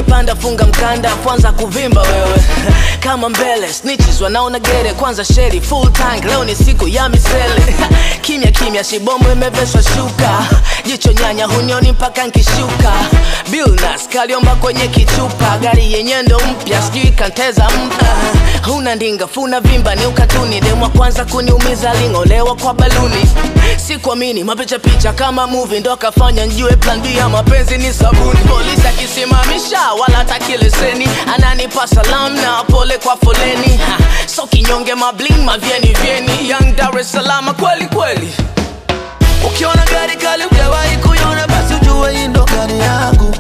ukipanda funga mkanda kwanza kuvimba wewe kama mbele snitches wanaona gere kwanza sheri full tank leo ni siku ya misele kimya kimya shibomu imeveshwa shuka jicho nyanya hunioni mpaka nkishuka bilnas kaliomba kwenye kichupa gari yenye ndo mpya sijui kanteza mpa huna ndinga funa vimba ni ukatuni demwa kwanza kuniumiza ling'olewa kwa baluni sikuamini mapicha picha kama movie ndo akafanya njue plan B ya mapenzi ni sabuni polisi akisimamisha wala taki leseni ananipa salam na pole kwa foleni ha, so kinyonge mabling mavyeni vyeni young Dar es Salaam kweli kweli Ukiona gari kali hujawahi kuiona, basi ujue hii ndo gari yangu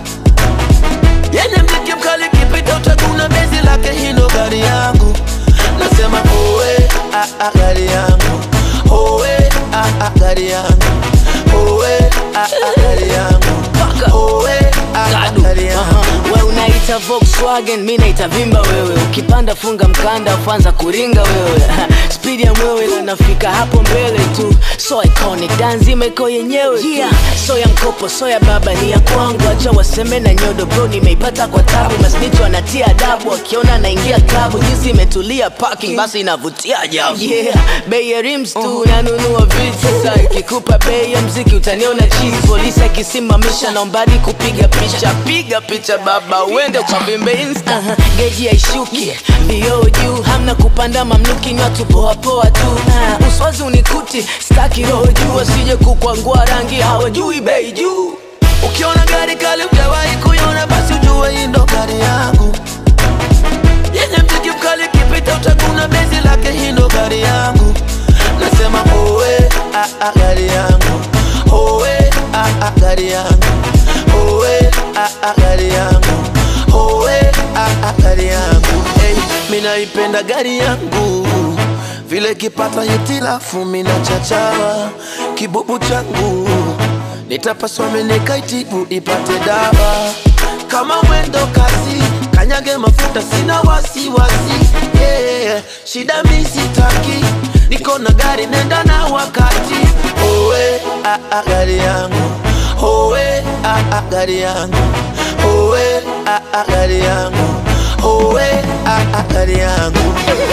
yenye mziki mkali, kipita utaguna bezi lake, hii ndo gari yangu. Nasema owe ah, ah, gari yangu owe ah, ah, gari yangu owe ah, ah, gari yangu Paka. owe ah, ah, Gadu. gari yangu Aha. we unaita Volkswagen mi naita vimba wewe ukipanda funga mkanda ufanza kuringa wewe spidi ya mwewe na nafika hapo mbele tu so iconic danzima iko yenyewe yeah. so ya mkopo so ya baba ni ya kwangu acha waseme na nyodo bro nimeipata kwa tabu masnicho anatia adabu akiona naingia klabu jinsi imetulia parking basi inavutia ajabu yeah. bei ya rims tu nanunua vitu sasa ikikupa bei ya mziki utaniona chizi polisi akisimamisha naombadi kupiga picha piga picha baba uende ukavimbe insta uh-huh. geji haishuki mbio juu hamna kupanda mamluki ni watu poapoa tu uh, uswazi unikuti staki roho juu wasije kukwangua rangi hawajui bei juu Ukiona gari kali hujawahi kuiona, basi ujue hii ndo gari yangu yenye mziki mkali, kipita utaguna bezi lake, hii ndo gari yangu. Nasema owe ah, ah, gari yangu owe ah, ah, gari yangu owe ah, ah, gari yangu owe ah, ah, gari yangu hey, mi naipenda gari yangu vile kipata hitilafu mina chachawa kibubu changu nitapaswa menekaitibu ipate dawa kama mwendo kasi kanyage mafuta sina wasiwasi yeah. shida mi sitaki niko na gari nenda na wakati owe ah, ah, gari yangu owe ah, ah, gari yangu owe ah, ah, gari yangu owe ah, ah, gari yangu